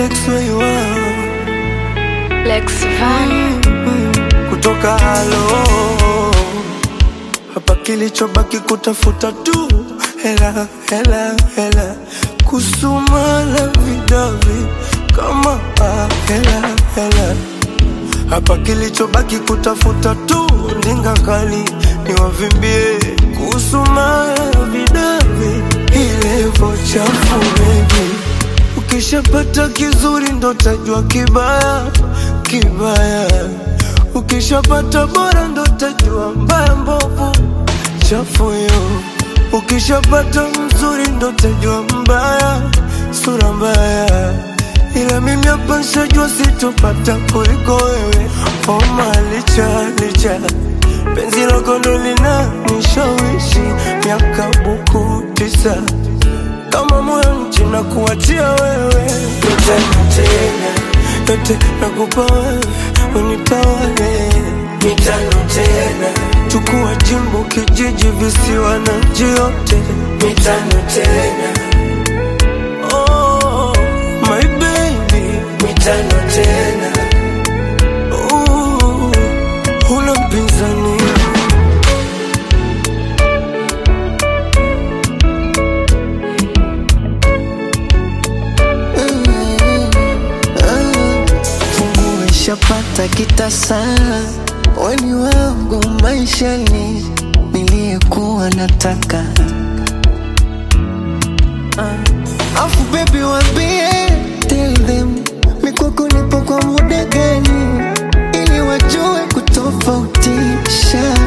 Lex where you are Lex Van. kutoka halo hapa, kilichobaki kutafuta tu hela hela hela, kusumana vidavi kama ah, hela hela hapa, kilichobaki kutafuta tu ndinga kali niwavimbie, kusumana vidavi ilevo chafu baby Ukishapata kizuri ndo tajua kibaya kibaya, ukishapata bora ndo tajua mbaya mbovu chafu yo. Ukishapata mzuri ndo tajua mbaya sura mbaya, ila mimi hapa nshajua sitopata kuliko wewe. Homa licha licha penzi lako ndo lina nishawishi miaka buku tisa kama moyo nchi na kuachia wewe yote tena yote nakupa wewe unitawale mitano tena chukua jimbo kijiji visiwa na nchi yote mitano tena oh, my baby mitano tena uh, huna mpinzani Fungu ishapata kitasa, weni wangu maishani, niliyekuwa nataka uh. Afu baby wambie, tell them mikwako nipo kwa muda gani, ili wajue kutofautisha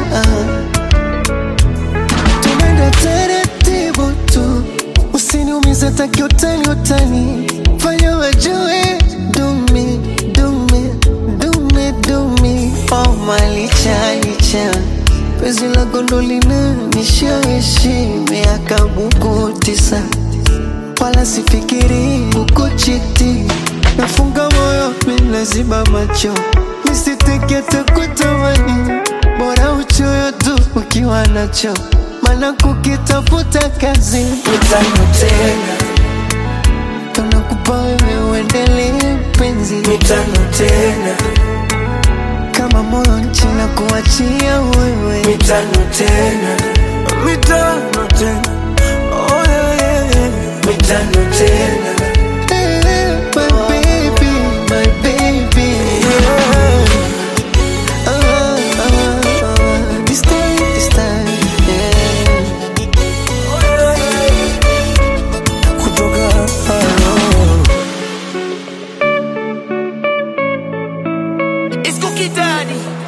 tunaenda taratibu tu, usiniumize taki utani utani, fanya wajue dumi dumi dumi dumi, oh malicha licha penzi la gondolina nishawishi miaka buku tisa, wala sifikiri kukuchiti, nafunga moyo minaziba macho nisitekete kutamani, bora uchoyo tu ukiwa nacho, maana kukitafuta kazi mitano tena tunakupa wewe uendelee penzi mitano tena kama moyo nchi na kuachia wewe mitano tena mitano tena oh yeah, yeah, yeah. mitano tena Eh, my baby, my baby. yeah. Ah, ah, ah. This time, this time, yeah. kutoka halo It's Cookie Daddy.